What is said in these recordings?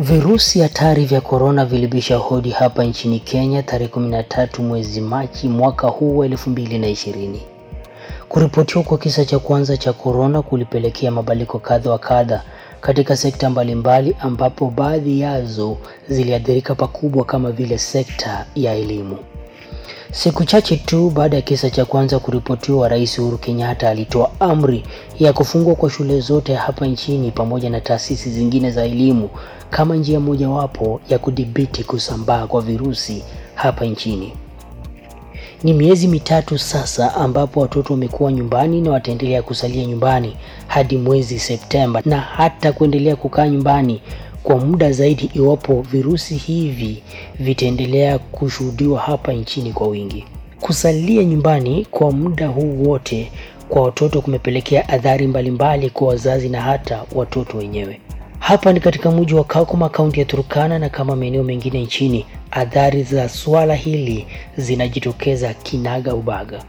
Virusi hatari vya korona vilibisha hodi hapa nchini Kenya tarehe 13 mwezi Machi mwaka huu wa 2020. Kuripotiwa kwa kisa cha kwanza cha korona kulipelekea mabadiliko kadha wa kadha katika sekta mbalimbali ambapo baadhi yazo ziliathirika pakubwa kama vile sekta ya elimu. Siku chache tu baada ya kisa cha kwanza kuripotiwa, Rais Uhuru Kenyatta alitoa amri ya kufungwa kwa shule zote hapa nchini pamoja na taasisi zingine za elimu kama njia mojawapo ya kudhibiti kusambaa kwa virusi hapa nchini. Ni miezi mitatu sasa ambapo watoto wamekuwa nyumbani na wataendelea kusalia nyumbani hadi mwezi Septemba na hata kuendelea kukaa nyumbani kwa muda zaidi iwapo virusi hivi vitaendelea kushuhudiwa hapa nchini kwa wingi. Kusalia nyumbani kwa muda huu wote kwa watoto kumepelekea adhari mbalimbali kwa wazazi na hata watoto wenyewe. Hapa ni katika mji wa Kakuma, kaunti ya Turkana, na kama maeneo mengine nchini, adhari za swala hili zinajitokeza kinaga ubaga.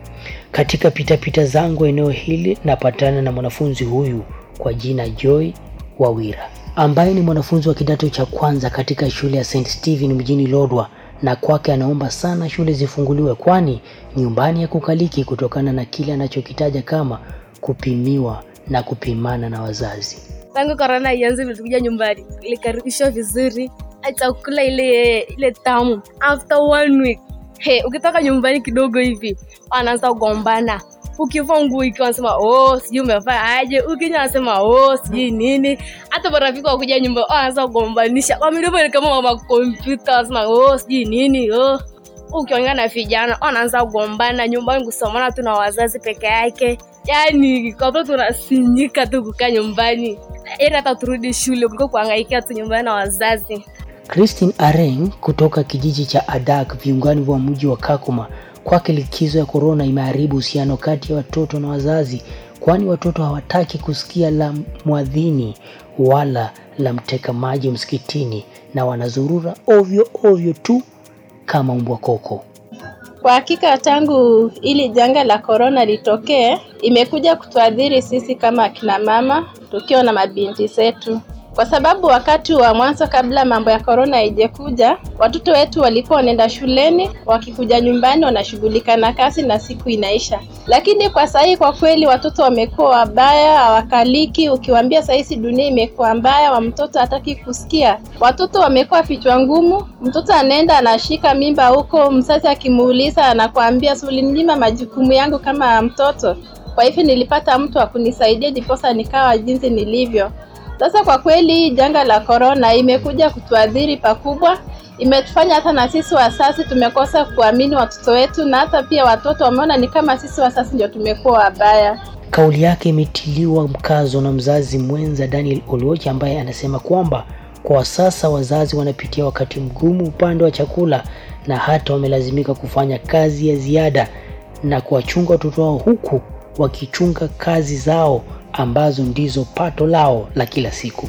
Katika pitapita zangu eneo hili, napatana na mwanafunzi huyu kwa jina Joy Wawira ambaye ni mwanafunzi wa kidato cha kwanza katika shule ya St Stephen mjini Lodwar, na kwake anaomba sana shule zifunguliwe, kwani nyumbani ya kukaliki kutokana na kile anachokitaja kama kupimiwa na kupimana na wazazi. tangu korona ianze tulikuja nyumbani ilikaribishwa vizuri chakula ile ile tamu after one week he ukitoka nyumbani kidogo hivi wanaanza kugombana ukivaa nguo ikiwa wanasema oh sijui umevaa aje ukinya anasema oh sijui nini hata marafiki wakuja nyumba wanaanza kugombanisha wamidomo ni kama mama kompyuta wanasema oh sijui nini oh ukiongea na vijana wanaanza kugombana nyumbani kusomana tu na wazazi peke yake yani kwapo tunasinyika tu kukaa nyumbani ili hata turudi shule kuliko kuangaikia tu nyumbani na wazazi Christine Areng kutoka kijiji cha Adak viungani vya mji wa Kakuma, kwake likizo ya korona imeharibu uhusiano kati ya watoto na wazazi, kwani watoto hawataki kusikia la mwadhini wala la mteka maji msikitini na wanazurura ovyo ovyo tu kama mbwa koko. Kwa hakika tangu ili janga la korona litokee, imekuja kutuadhiri sisi kama akina mama tukiwa na mabinti zetu, kwa sababu wakati wa mwanzo kabla mambo ya korona haijakuja, watoto wetu walikuwa wanaenda shuleni, wakikuja nyumbani wanashughulika na kazi na siku inaisha. Lakini kwa sahii kwa kweli watoto wamekuwa wabaya, hawakaliki. Ukiwaambia sahizi dunia imekuwa mbaya, wa mtoto hataki kusikia. Watoto wamekuwa vichwa ngumu, mtoto anaenda anashika mimba huko, mzazi akimuuliza anakuambia si ulininyima majukumu yangu kama mtoto. Kwa hivyo nilipata mtu wa kunisaidia ndiposa nikawa jinsi nilivyo. Sasa kwa kweli hii janga la korona imekuja kutuadhiri pakubwa, imetufanya hata na sisi wazazi tumekosa kuamini watoto wetu, na hata pia watoto wameona ni kama sisi wazazi ndio tumekuwa wabaya. Kauli yake imetiliwa mkazo na mzazi mwenza Daniel Oluoch ambaye anasema kwamba kwa sasa wazazi wanapitia wakati mgumu upande wa chakula na hata wamelazimika kufanya kazi ya ziada na kuwachunga watoto wao huku wakichunga kazi zao ambazo ndizo pato lao la kila siku.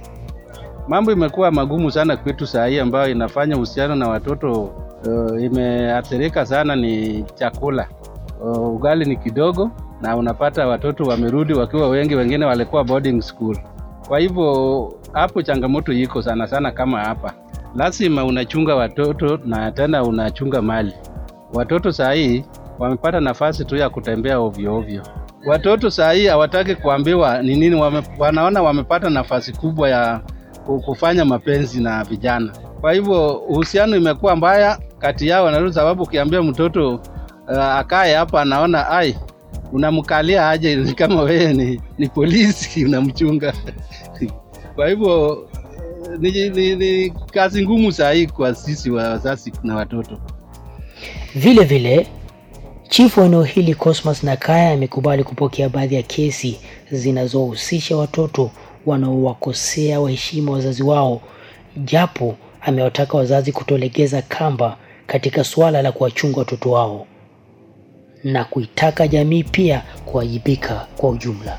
Mambo imekuwa magumu sana kwetu saa hii, ambayo inafanya uhusiano na watoto uh, imeathirika sana ni chakula. Uh, ugali ni kidogo, na unapata watoto wamerudi wakiwa wengi, wengine walikuwa boarding school. Kwa hivyo hapo changamoto iko sana sana, kama hapa lazima unachunga watoto na tena unachunga mali. Watoto saa hii wamepata nafasi tu ya kutembea ovyo ovyo. Watoto saa hii hawataki kuambiwa ni nini, wame, wanaona wamepata nafasi kubwa ya kufanya mapenzi na vijana. Kwa hivyo uhusiano imekuwa mbaya kati yao na sababu, ukiambia mtoto uh, akae hapa, anaona ai, unamkalia aje? Ni kama wewe ni, ni polisi unamchunga. Kwa hivyo ni, ni, ni kazi ngumu saa hii kwa sisi wazazi na watoto. Vile vile Chifu wa eneo hili Cosmas Nakaya amekubali kupokea baadhi ya kesi zinazohusisha watoto wanaowakosea waheshima wazazi wao, japo amewataka wazazi kutolegeza kamba katika suala la kuwachunga watoto wao na kuitaka jamii pia kuwajibika kwa ujumla.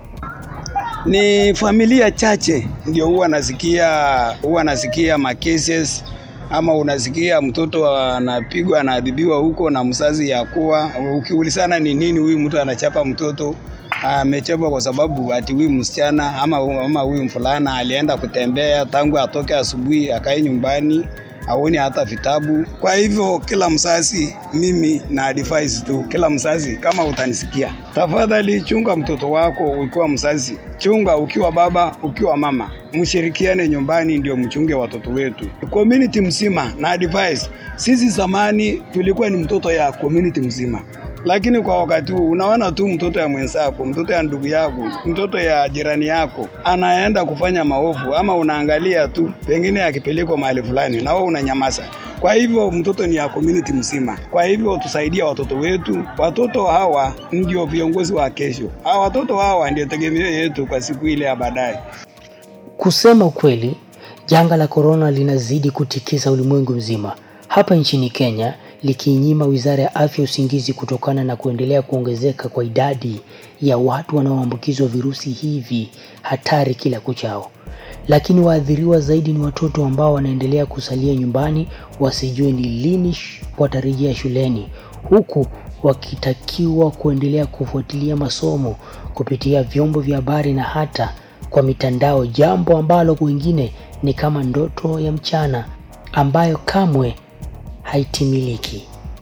Ni familia chache ndio huwa nasikia huwa nasikia ma cases ama unasikia mtoto anapigwa anaadhibiwa huko na mzazi ya kuwa, ukiulizana ni nini huyu mtu anachapa mtoto, amechekwa kwa sababu ati huyu msichana ama ama huyu mfulana alienda kutembea tangu atoke asubuhi akae nyumbani aoni hata vitabu. Kwa hivyo kila mzazi, mimi na advise tu kila mzazi, kama utanisikia, tafadhali chunga mtoto wako ukiwa mzazi, chunga ukiwa baba, ukiwa mama, mshirikiane nyumbani, ndio mchunge watoto wetu, community mzima. Na advise sisi zamani tulikuwa ni mtoto ya community mzima lakini kwa wakati huu unaona tu mtoto ya mwenzako, mtoto ya ndugu yako, mtoto ya jirani yako anaenda kufanya maovu, ama unaangalia tu, pengine akipelekwa mahali fulani na wewe unanyamaza. Kwa hivyo mtoto ni ya community mzima. Kwa hivyo tusaidia watoto wetu. Watoto hawa ndio viongozi wa kesho. Hawa watoto hawa ndio tegemeo yetu kwa siku ile ya baadaye. Kusema ukweli, janga la korona linazidi kutikisa ulimwengu mzima. Hapa nchini Kenya likiinyima wizara ya afya usingizi kutokana na kuendelea kuongezeka kwa idadi ya watu wanaoambukizwa virusi hivi hatari kila kuchao. Lakini waathiriwa zaidi ni watoto ambao wanaendelea kusalia nyumbani wasijue ni lini watarejea shuleni, huku wakitakiwa kuendelea kufuatilia masomo kupitia vyombo vya habari na hata kwa mitandao, jambo ambalo wengine ni kama ndoto ya mchana ambayo kamwe haitimiliki.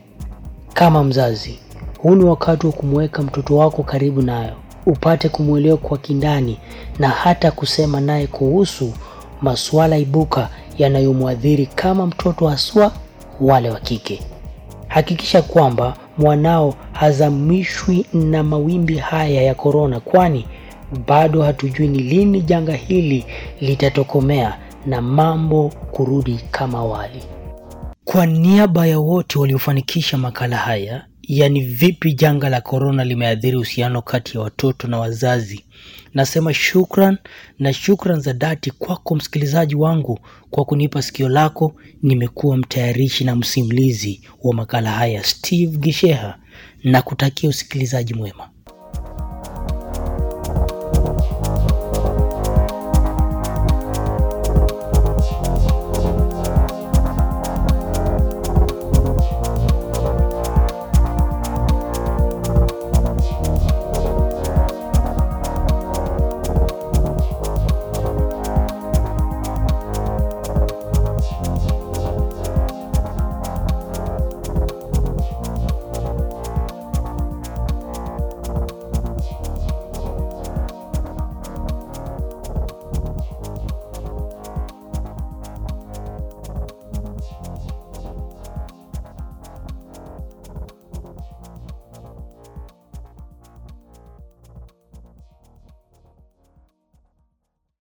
Kama mzazi, huu ni wakati wa kumweka mtoto wako karibu nayo, upate kumwelewa kwa kindani na hata kusema naye kuhusu masuala ibuka yanayomwadhiri kama mtoto haswa wale wa kike. Hakikisha kwamba mwanao hazamishwi na mawimbi haya ya korona, kwani bado hatujui ni lini janga hili litatokomea na mambo kurudi kama awali. Kwa niaba ya wote waliofanikisha makala haya, yani vipi janga la korona limeathiri uhusiano kati ya watoto na wazazi, nasema shukran na shukran za dhati kwako msikilizaji wangu kwa kunipa sikio lako. Nimekuwa mtayarishi na msimulizi wa makala haya Steve Gisheha, na kutakia usikilizaji mwema.